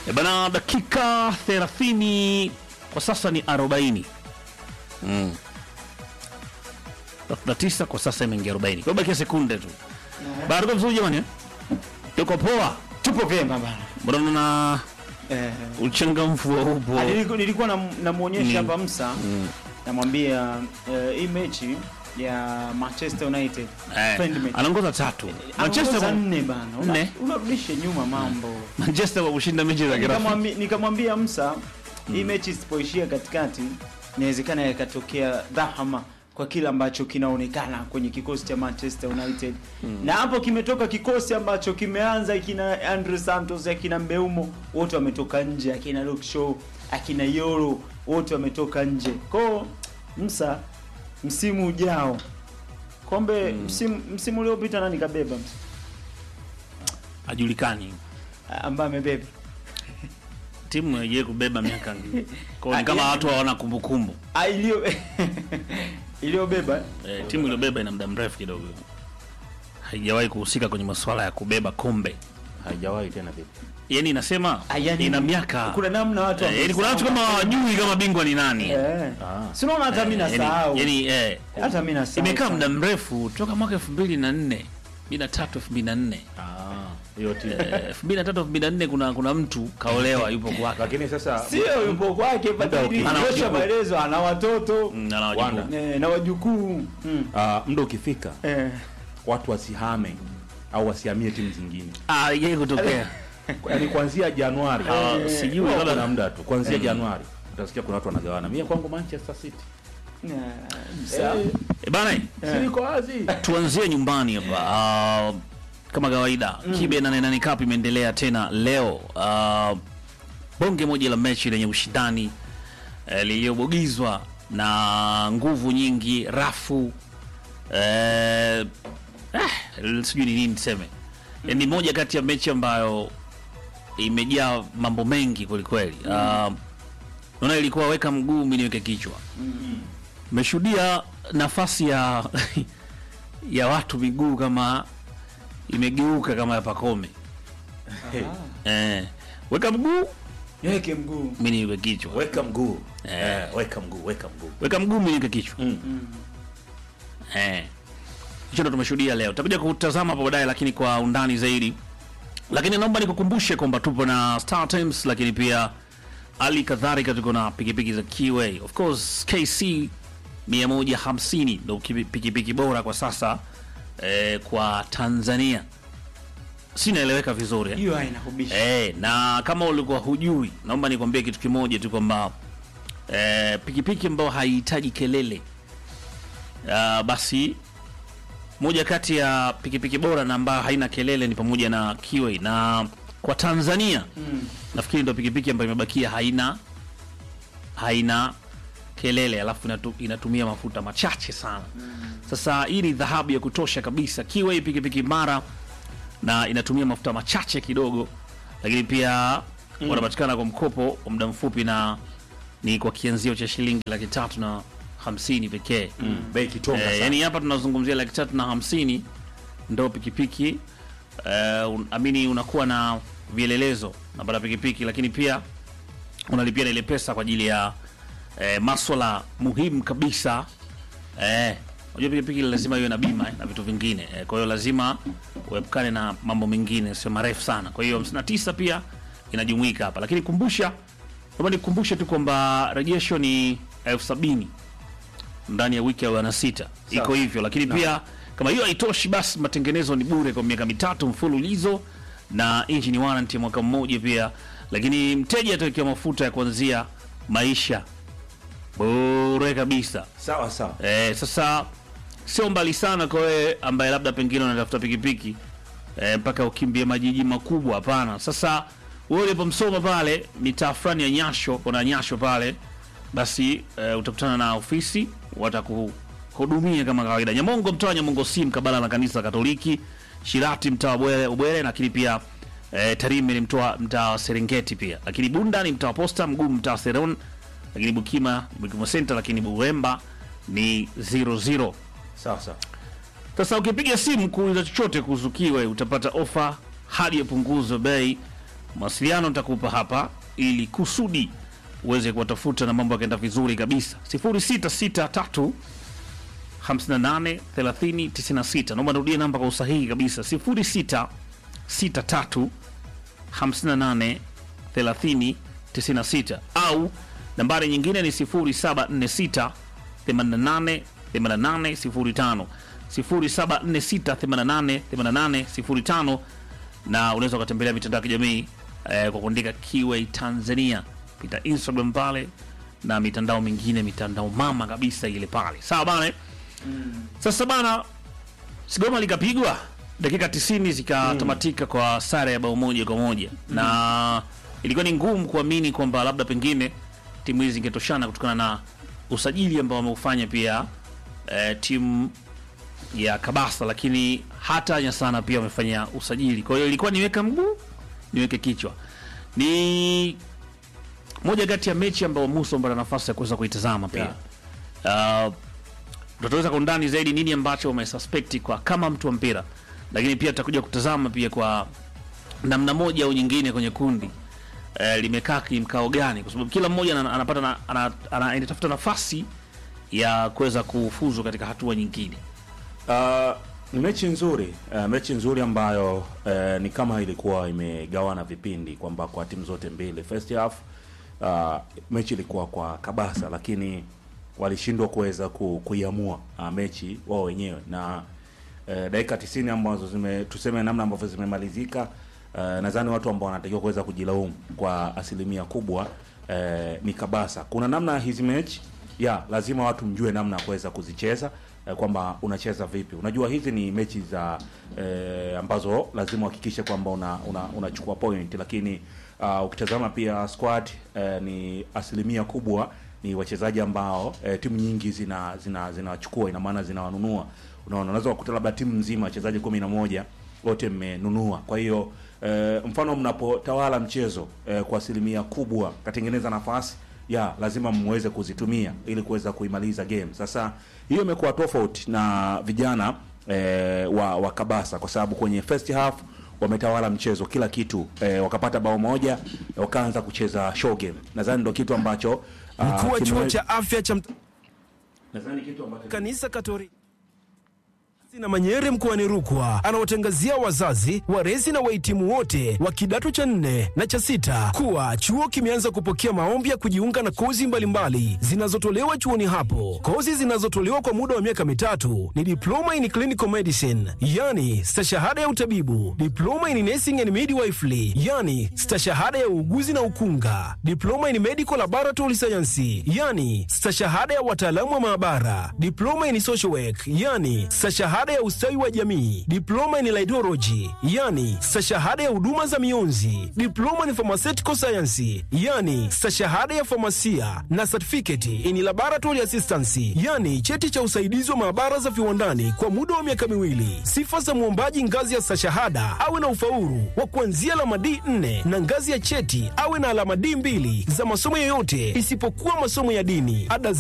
E bana, dakika 30 kwa sasa ni 40. Mm. 39 kwa sasa imeingia 40. Kwa bakia sekunde tu. Bado kwa vizuri jamani. eh? Tuko poa. Tupo vyema bana. Mbona na Eh, uchangamfu wa upo. ah, niliku- nilikuwa nam- namuonyesha hapa Msa Mm. namwambia eh, hii mechi ya Manchester United Eh, friendly match. anaongoza tatu. Anaongoza Manchester nne bana. Una- Nne. Unarudisha nyuma mambo. Manchester kwa kushinda mechi za kirafiki. Nikamwambi- Nikamwambia Msa hii mechi isipoishia katikati inawezekana yakatokea dhahama kwa kile ambacho kinaonekana kwenye kikosi cha Manchester United na hapo kimetoka kikosi ambacho kimeanza kina Andre Santos akina Mbeumo wote wametoka nje, akina Luke Shaw akina Yoro wote wametoka nje. Kwa Msa, msimu ujao kombe msimu, msimu uliopita nani kabeba Msa? Hajulikani. ambaye amebeba Timu haijawahi kubeba miaka mingi. Kwa hiyo Ah, ni kama yani- watu hawana kumbukumbu. Ah, iliyo iliyobeba Eh, timu iliyobeba ina muda mrefu kidogo. Haijawahi kuhusika kwenye masuala ya kubeba kombe. haijawahi tena vipi? Yaani inasema Ah, yani- ina miaka kuna namna watu Eh, yaani kuna watu kama hawajui kama bingwa ni nani. eh. Ah. Si unaona hata mimi Eh, yaani- nasahau. Yaani eh Hata mimi nasahau. imekaa sana. muda mrefu toka mwaka 2004, 2003, 2004. Ah, hiyo timu. Eh, 2003, 2004 kuna kuna mtu kaolewa yupo kwake. Lakini sasa Sio yupo kwake Muda badili uki- Ana kutosha wajukuu. maelezo ana watoto Mm, ana wajukuu. Wanda. eh, na wajukuu. Mm. ah, muda ukifika Eh. watu wasihame au wasihamie timu zingine. Ah, yeye kutokea. Yaani kuanzia Januari. Ah, sijui Huwa labda kuna muda tu. Kuanzia Januari utasikia kuna watu wanagawana. Mimi kwangu Manchester City. Yeah. Msa. Eh, Eh, bana eh, si iko wazi. tuanzie nyumbani hapa. Ah, kama kawaida kibe na nane cup imeendelea tena leo. Ah, bonge moja la mechi lenye ushindani eh, lililobogizwa na nguvu nyingi, rafu eh, eh, sijui ni nini niseme. Eh, ni moja kati ya mechi ambayo imejaa mambo mengi kwelikweli. Ah, naona ilikuwa weka mguu mimi niweke kichwa. Mmeshuhudia nafasi ya ya watu miguu kama imegeuka kama ya Pakome. Hey, Eh, weka mguu Yeke mguu. mimi niweke kichwa. weka mguu. Eh. Eh, weka mguu, weka mguu. Weka mguu mimi niweke kichwa. Mm. Eh. Hicho ndo tumeshuhudia leo. Tutakuja kutazama hapo baadaye lakini kwa undani zaidi. Lakini naomba nikukumbushe kwamba tupo na Star Times lakini pia hali kadhalika tuko na pikipiki za Kiway. Of course KC 150 ndo kipi- pikipiki bora kwa sasa eh, kwa Tanzania. Si naeleweka vizuri eh? Hiyo haina kubisha. Eh, na kama ulikuwa hujui, naomba nikwambie kitu kimoja tu kwamba eh, pikipiki ambayo haihitaji kelele uh, basi moja kati ya pikipiki bora na ambayo haina kelele ni pamoja na Kiway, na kwa Tanzania Mm. nafikiri ndio pikipiki ambayo imebakia haina haina kelele, alafu inatu, inatumia mafuta machache sana. Sasa hii ni dhahabu ya kutosha kabisa. Kiway pikipiki mara na inatumia mafuta machache kidogo, lakini pia wanapatikana kwa mkopo wa muda mfupi na ni kwa kianzio cha shilingi laki tatu na hamsini pekee. Bei kitonga Eh, sana. yani hapa tunazungumzia laki tatu na hamsini ndo pikipiki eh, un, amini unakuwa na vielelezo napata pikipiki, lakini pia unalipia na ile pesa kwa ajili ya eh, maswala muhimu kabisa eh, unajua pikipiki lazima iwe na bima eh, na vitu vingine eh, kwa hiyo lazima uepukane na mambo mengine sio marefu sana. Kwa hiyo 59 pia inajumuika hapa, lakini kumbusha, naomba nikukumbushe tu kwamba rejesho ni elfu sabini ndani ya wiki ya wana sita iko Sawa. hivyo, lakini pia kama hiyo haitoshi, basi matengenezo ni bure kwa miaka mitatu mfululizo na engine warranty ya mwaka mmoja pia, lakini mteja atawekewa mafuta ya kuanzia maisha bure kabisa. Sawa sawa. Eh, sasa sio mbali sana kwa wewe ambaye labda pengine unatafuta pikipiki eh, mpaka ukimbie majiji makubwa. Hapana. Sasa wewe ulipomsoma pale mitaa fulani ya Nyasho, kuna Nyasho pale, basi eh, utakutana na ofisi watakuhudumia kama kawaida. Nyamongo, mtaa wa Nyamongo si mkabala na kanisa Katoliki. Shirati, mtaa wa Bwere, Ubwere, lakini pia eh, Tarime ni mtaa mtaa wa Serengeti pia, lakini Bunda ni mtaa wa Posta, Mgumu mtaa wa Seron, lakini Bukima ni Bukima Center, lakini Buwemba ni 00. Sawa sawa. Sasa ukipiga simu kuuliza chochote kuhusu Kiway utapata ofa hadi ya punguzo bei mawasiliano nitakupa hapa ili kusudi uweze kuwatafuta na mambo yakaenda vizuri kabisa 0663 58 30 96 naomba nirudie namba kwa usahihi kabisa 0663 58 30 96 au nambari nyingine ni 0746 88 88 05 0746 88 88 05 na unaweza ukatembelea mitandao ya kijamii eh, kwa kuandika Kiway Tanzania pita Instagram pale na mitandao mingine mitandao mama kabisa ile pale sawa bana eh? sasa bana sigoma likapigwa dakika 90 zikatamatika kwa sare ya bao moja kwa moja na ilikuwa ni ngumu kuamini kwamba labda pengine timu hizi zingetoshana kutokana na usajili ambao wameufanya pia eh, timu ya Kabasa, lakini hata Nyasana pia wamefanya usajili. Kwa hiyo ilikuwa niweka mguu niweke kichwa. Ni moja kati ya mechi ambayo Musa mpata nafasi ya kuweza kuitazama pia uh, tutaweza kwa undani zaidi nini ambacho wamesuspect kwa kama mtu wa mpira, lakini pia tutakuja kutazama pia kwa namna moja au nyingine kwenye kundi eh, limekaa kimkao gani, kwa sababu kila mmoja ana- anapata na, ana, ana, anatafuta nafasi ya kuweza kufuzu katika hatua nyingine. Uh, ni mechi nzuri uh, mechi nzuri ambayo uh, ni kama ilikuwa imegawana vipindi kwamba kwa timu zote mbili first half uh, mechi ilikuwa kwa kabasa lakini walishindwa kuweza ku, kuiamua uh, mechi wao wenyewe na uh, dakika 90 ambazo zime tuseme namna ambavyo zimemalizika uh, nadhani watu ambao wanatakiwa kuweza kujilaumu kwa asilimia kubwa uh, ni kabasa kuna namna hizi mechi ya lazima watu mjue namna ya kuweza kuzicheza eh, kwamba unacheza vipi. Unajua hizi ni mechi za eh, ambazo lazima uhakikishe kwamba una, una, unachukua point, lakini uh, ukitazama pia squad eh, ni asilimia kubwa ni wachezaji ambao eh, timu nyingi zina zina zinawachukua, ina maana zinawanunua. Unaona, unaweza kukuta labda timu nzima wachezaji kumi na moja wote mmenunua. Kwa hiyo eh, mfano mnapotawala mchezo eh, kwa asilimia kubwa katengeneza nafasi ya lazima mweze kuzitumia ili kuweza kuimaliza game. Sasa hiyo imekuwa tofauti na vijana eh, wa, wa Kabasa kwa sababu kwenye first half wametawala mchezo kila kitu eh, wakapata bao moja wakaanza kucheza show game. Nadhani ndio kitu ambacho ah, Mkuu wa chuo kimewe- cha afya cha Mt- nadhani kitu ambacho kanisa Katoliki na Manyere mkoani Rukwa anawatangazia wazazi, walezi na wahitimu wote wa kidato cha nne na cha sita kuwa chuo kimeanza kupokea maombi ya kujiunga na kozi mbalimbali zinazotolewa chuoni hapo. Kozi zinazotolewa kwa muda wa miaka mitatu ni diploma in clinical medicine, yani stashahada ya utabibu, diploma in nursing and midwifery, yani stashahada ya uuguzi na ukunga, diploma in medical laboratory science, yani stashahada ya wataalamu wa maabara, diploma in social work, yani stashahada ya ustawi wa jamii, diploma in laidology, yani stashahada ya huduma za mionzi, diploma in pharmaceutical science, yani stashahada ya famasia na certificate in laboratory assistance, yani cheti cha usaidizi wa maabara za viwandani kwa muda wa miaka miwili. Sifa za mwombaji ngazi ya stashahada awe na ufaulu wa kuanzia alama D4 na ngazi ya cheti awe na alama D2 za masomo yoyote isipokuwa masomo ya dini. Ada